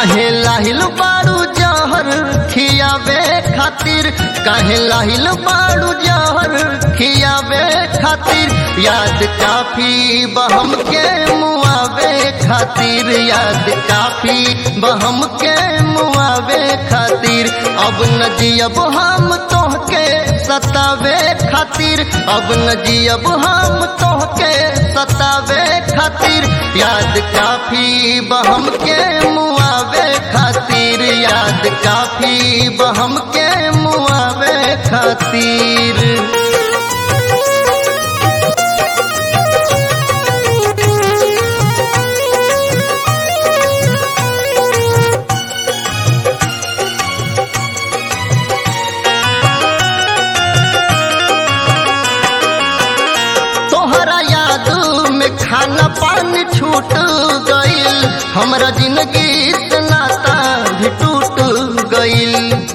काहे लाहिल बाड़ू जहर खियावे खातिर काहे लाहिल बाड़ू जहर खियावे खातिर याद काफी बहम के मुआवे खातिर याद काफी बहम के मुआवे खातिर अब न जियब हम तोहके सतावे खातिर अब न जियब हम तोहके सतावे खातिर याद काफी बहम के मुआवे खातिर याद काफी बहम के मुआवे खातिर तोहरा याद में खाना पानी छूट गईल हमरा जिंदगी से नाता भी टूट गईल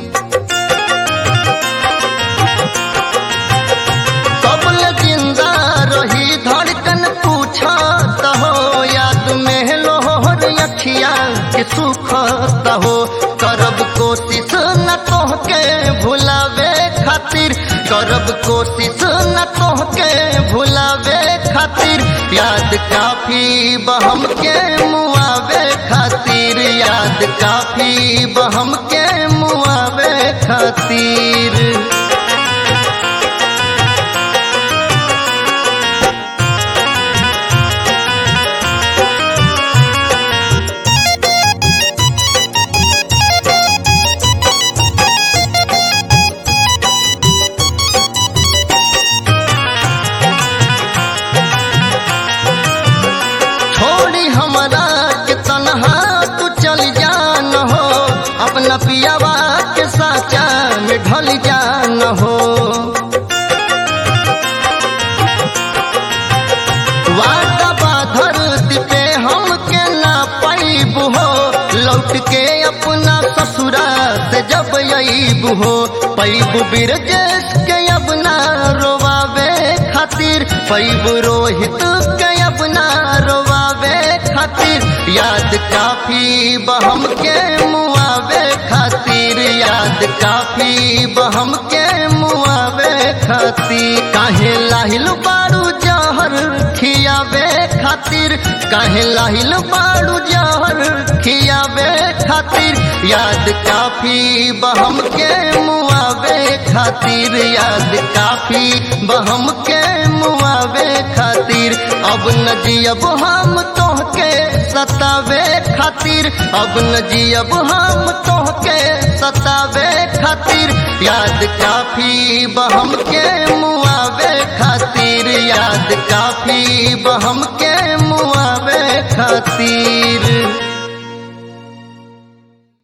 कबल जिंदा रही धड़कन पूछा हो याद में लोहर अखिया के सुख हो करब कोशिश न तोहके भुलावे खातिर करब कोशिश न तोहके भुलावे खातिर याद काफी बहम के मुआवे खातिर याद काफी बहम के मुआवे खातिर छोड़ी हमरा के तनहा तू चल जान हो अपना पियावा के साचा में ढल जान हो वादा बाधर दिपे हम के ना पैब हो लौट के अपना ससुरा से जब अईब हो पैब बिरजेश के अब ना रोवावे खातिर पैब रोहित के अब ना रोवावे खातिर याद काफी बहम के मुआवे खातिर याद काफी बहम के मुआवे खातिर काहे लाहिल बारू जहर खियावे खातिर काहे लाहिल बारू जहर खियावे खातिर याद काफी बहम के मुआवे खातिर याद काफी बहम के मुआवे खातिर अब न जियब हम तोहके सतावे खातिर अब न जियब हम तोहके सतावे खातिर याद काफी बहम के मुआवे खातिर याद काफी बहम के मुआवे खातिर